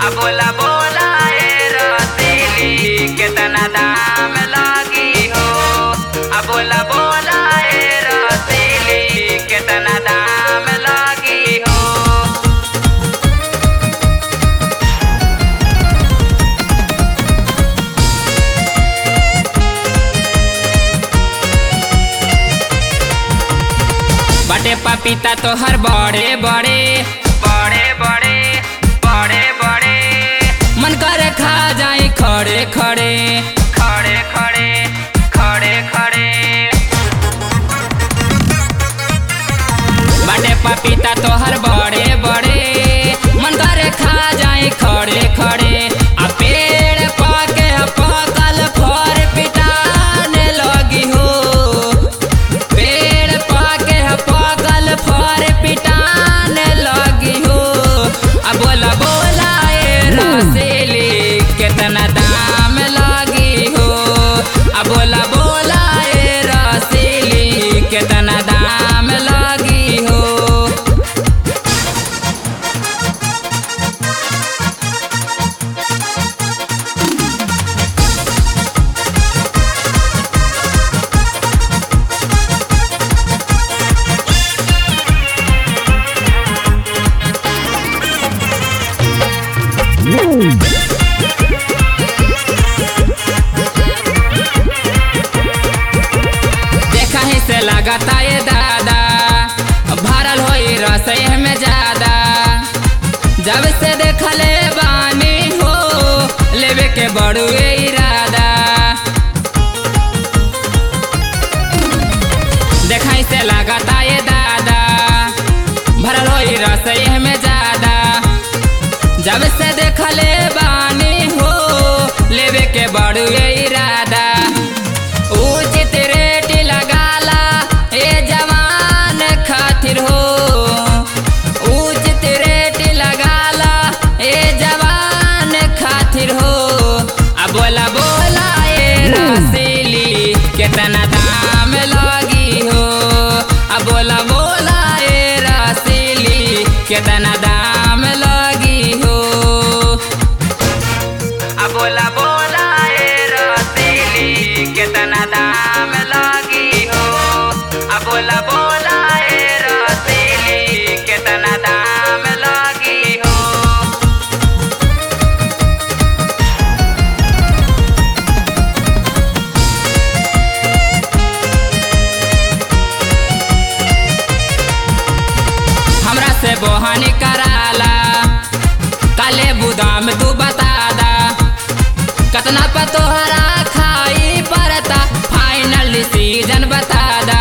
आ बोला बोला ए रतीली केतना दाम लागी हो आ बोला बोला ए रतीली केतना दाम लागी हो बटे पपीता तोहर बड़े बड़े बड़े बड़े बड़े बड़े मन करे खा जाई खड़े खड़े खड़े खड़े खड़े खड़े बटे पपीता तोहर बड़े बड़े मन करे खा जाई खड़े खड़े आ पेड़ पाके पकल फर पिटाने लगी हो पेड़ पाके पकल फर पिटाने लगी हो आ बोला बोला ए रसीली केतना दाम लगी हो आ बोला बोला ए रसीली केतना दाम लगी हो देखा ही से लगता ये दादा भरल होई रसोई में ज्यादा जब से देखले बानी हो लेवे के बड़ुए इरादा देखा ही से लगता ये दादा भरल होई रसोई में ज्यादा जब से देखले बानी हो लेवे के बड़ुए इरादा उचित रेट लगाला ए जवान खातिर हो उचित रेट लगाला ए जवान खातिर हो आ बोला बोला ए रसीली केतना दाम लगी हो आ बोला बोला ए रसीली केतना दाम लगी हो आ बोला बोला ए रतीली केतना दाम लागी हो आ बोला बोला ए रतीली केतना दाम लागी हो हमरा से बोहानी कराला काले बुदाम तू बता दा कतना पर तोहरा खाई पड़ता फाइनल सीजन बता दा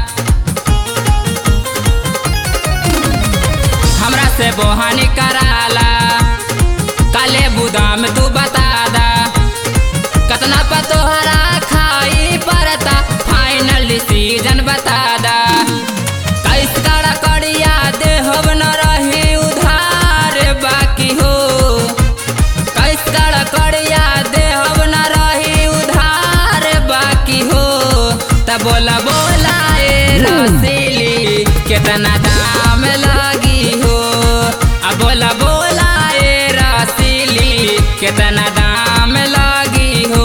हमरा से बोहानी कराला काले बुदाम तू बता दा कतना पर तोहरा खाई पड़ता फाइनल सीजन बता दा कैस कड़ा कड़िया देहब न रही उधार बाकी हो कैस कड़ा कड़िया देहब न रही उधार बाकी हो त बोला बोला ए रसीली केतना दाम लगी हो आ बोला बोला ए रसीली केतना दाम लगी हो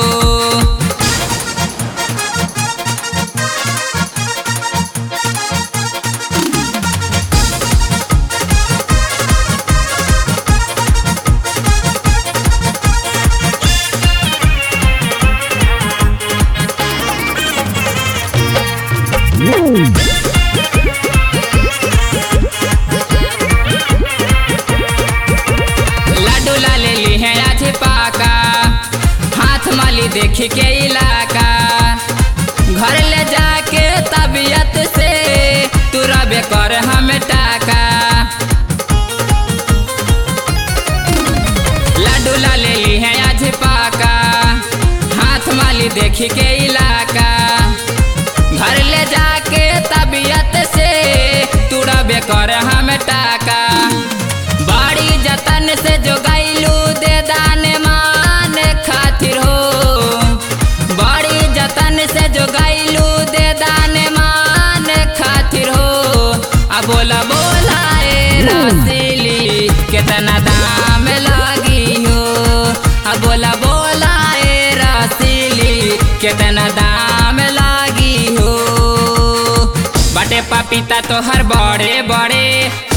लाडू ला ले ली है आज पाका हाथ माली देख के इलाका घर ले जाके तबीयत से तू रबे कर हम टाका लाडू ला ले ली है आज पाका हाथ माली देख के इलाका घर ले जाके तबीयत से तू रबे कर हम टाका बड़ी जतन से जो गैलू दे दान मान खातिर हो बड़ी जतन से जो गैलू दे दान मान खातिर हो आ बोला बोला ए रसीली केतना दाम ला कितना दाम लागी हो बाटे पपीता तोहर बड़े बड़े